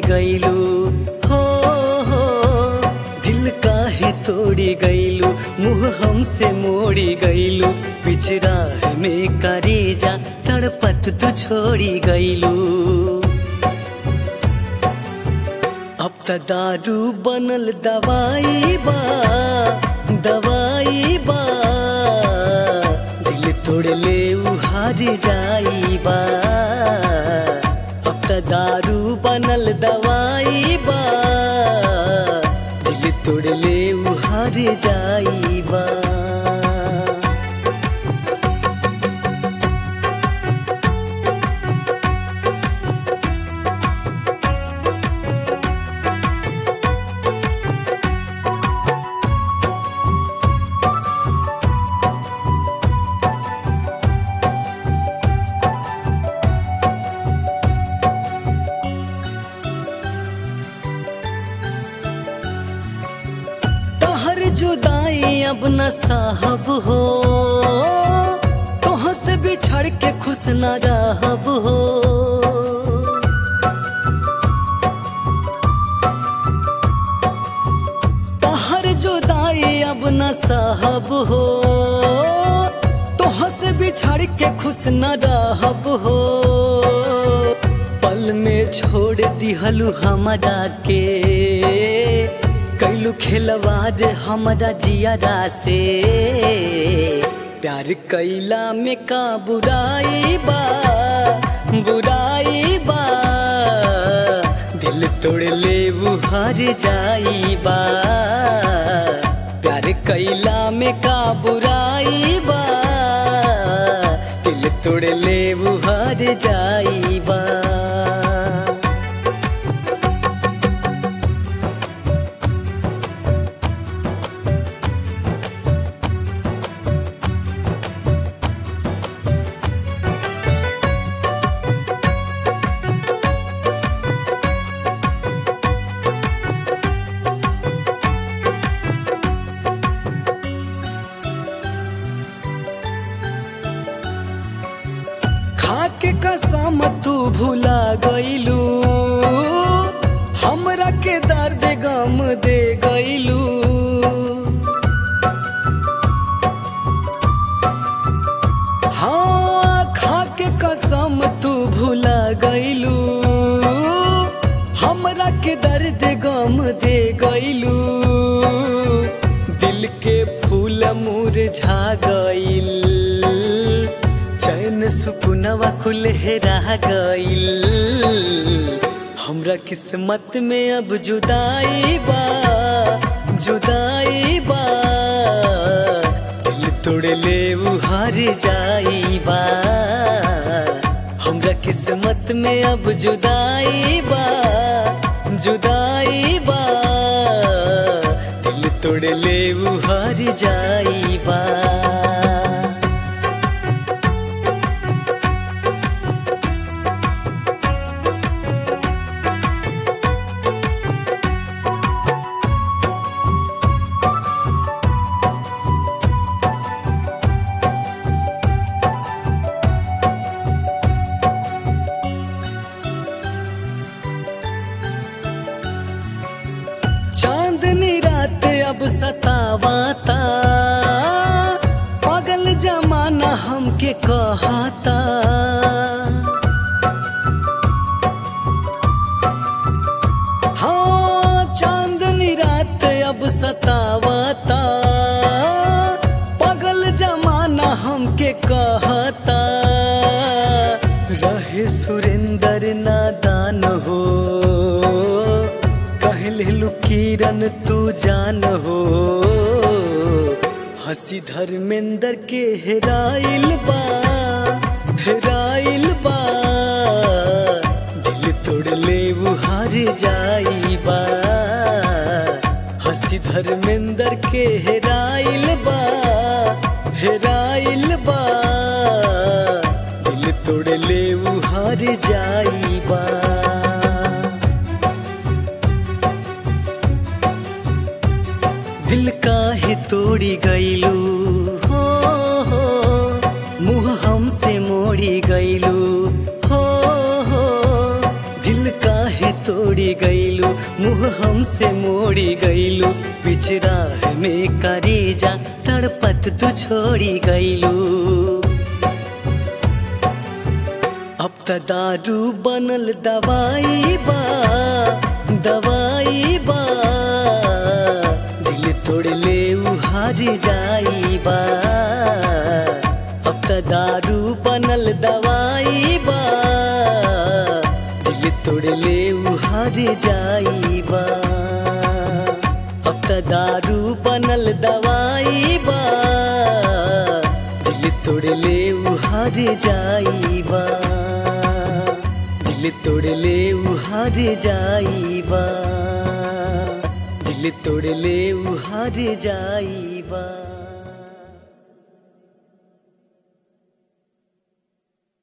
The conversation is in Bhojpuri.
गईलू हो हो दिल काहे तोड़ी गईलू मुँह हमसे मोड़ी गईलू पिछराह में करेजा तड़पत तू छोड़ी गईलू अब त दारू बनल दवाई बा दवाई बा दिल तोड़ ले उहार जाई बा अब त दारू बनल दवाई बा दिल तोड़ ले उहार जाई बा तोहर जुदाई अब न साहब हो तोह से बिछड़ के खुश न रहब हो तोहर जुदाई अब न साहब हो तोह से बिछड़ के खुश न रहब हो पल में छोड़ दिहलू हमरा के कैलू खेलवार हमरा जियारा से प्यार कैला में का बुराई बा बुराई बा दिल तोड़ ले बुहार जाई बा प्यार कैला में का बुराई बा दिल तोड़ ले बुहार जाई बा खाके कसम तू भुला गईलू हमरा के दर्द गम दे गईलू हाँ खाके कसम तू भुला गईलू हमरा के दर्द गम दे गईलू दिल के फूल मुरझा गईल चैन सुकुनवा कुलहेरा गईल हमरा किस्मत में अब जुदाई बा जुदाई बा दिल तोड़ ले उहार जाई बा हमरा किस्मत में अब जुदाई बा जुदाई बा दिल तोड़ ले उहार जाई बा चांदनी रात अब सतावाता पागल जमाना हमके कहता हाँ चांदनी रात अब सतावाता पागल जमाना हमके कहता रहे सुरेंद्र नादान हो कहले किरण तू जान हो हंसी धर्मेंद्र के हेराइल बा हेराइल बा दिल तोड़ ले बुहार जाई बा हंसी धर्मेंद्र के हेराइल बा हेराइल बा दिल तोड़ ले बुहार जाई बा दिल काहे तोड़ी गईलू हो हो मुँह हमसे मोड़ी गईलू हो हो दिल काहे तोड़ी छोड़ी गईलू मुँह हमसे मोड़ी गईलू बीच राह में करेजा तड़पत तू छोड़ी गईलू अब त दारू बनल दवाई बा दवाई बा दिल तोड़ ले हार जाई बा अब त दारू बनल दवाई बा दिल तोड़ ले हार जाई बा अब त दारू बनल दवाई बा दिल तोड़ ले हार जाई बा दिल तोड़ ले हार जाई बा दिल तोड़ ले हार जाई बा